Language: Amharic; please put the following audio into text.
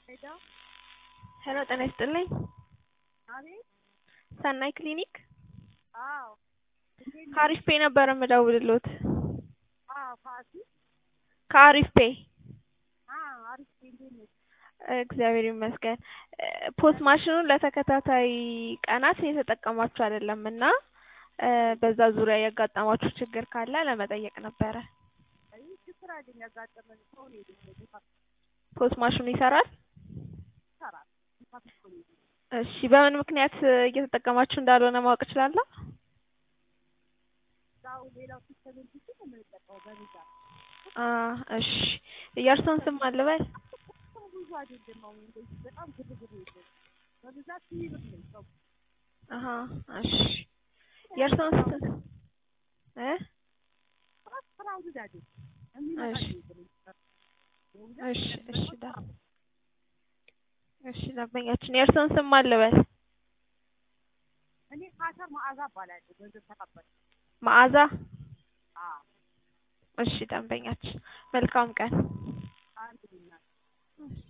ሄሎ ጤና ይስጥልኝ አቤት ሰናይ ክሊኒክ አዎ ከአሪፍ ፔይ ነበር የምደውልልዎት አዎ ፋሲ ከአሪፍ ፔይ አዎ አሪፍ እንዴት ነሽ እግዚአብሔር ይመስገን ፖስ ማሽኑን ለተከታታይ ቀናት እየተጠቀማችሁ አይደለም እና በዛ ዙሪያ ያጋጠማችሁ ችግር ካለ ለመጠየቅ ነበረ አይ ችግር አይደለም ያጋጠመን ሰው ነው የደረሰው ፖስ ማሽኑ ይሰራል ይሰራል ይፋስ እኮ ነው እሺ በምን ምክንያት እየተጠቀማችሁ እንዳልሆነ ማወቅ እችላለሁ ያው ሌላው ሲስተም እንጂ ነው የምንጠቀመው በብዛት አ እሺ የእርስዎን ስም ማን ልበል ሰው ብዙ አይደለም አሁን እንደዚህ በጣም ግርግር የለም በብዛት ሲብር ነው ሰው አሀ እሺ የእርስዎን ስም እ ስራው ብዙ አይደለም የሚመጣ እሺ እሺ እሺ ዳ እሺ ደንበኛችን የእርስዎን ስም ማን ልበል እኔ ካተር መዓዛ እባላለሁ ገንዘብ ተቀባይ መዓዛ አዎ እሺ ደንበኛችን መልካም ቀን አንድ ልናት እሺ